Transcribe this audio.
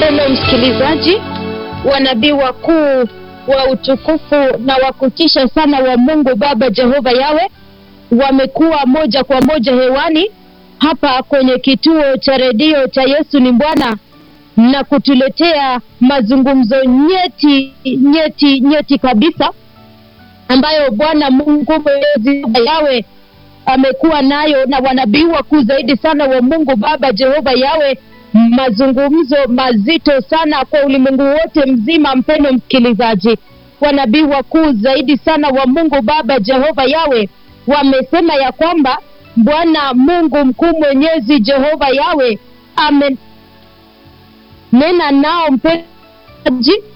mpendo msikilizaji, wanabii wakuu wa utukufu na wa kutisha sana wa Mungu Baba Jehova Yawe wamekuwa moja kwa moja hewani hapa kwenye kituo cha redio cha Yesu ni Bwana na kutuletea mazungumzo nyeti nyeti nyeti kabisa ambayo Bwana Mungu Mwenyezi Yawe amekuwa nayo na wanabii wakuu zaidi sana wa Mungu Baba Jehova Yawe, mazungumzo mazito sana kwa ulimwengu wote mzima. Mpendo msikilizaji, wanabii wakuu zaidi sana wa Mungu Baba Jehova Yawe wamesema ya kwamba Bwana Mungu mkuu mwenyezi Jehova Yawe amenena nao mpenzi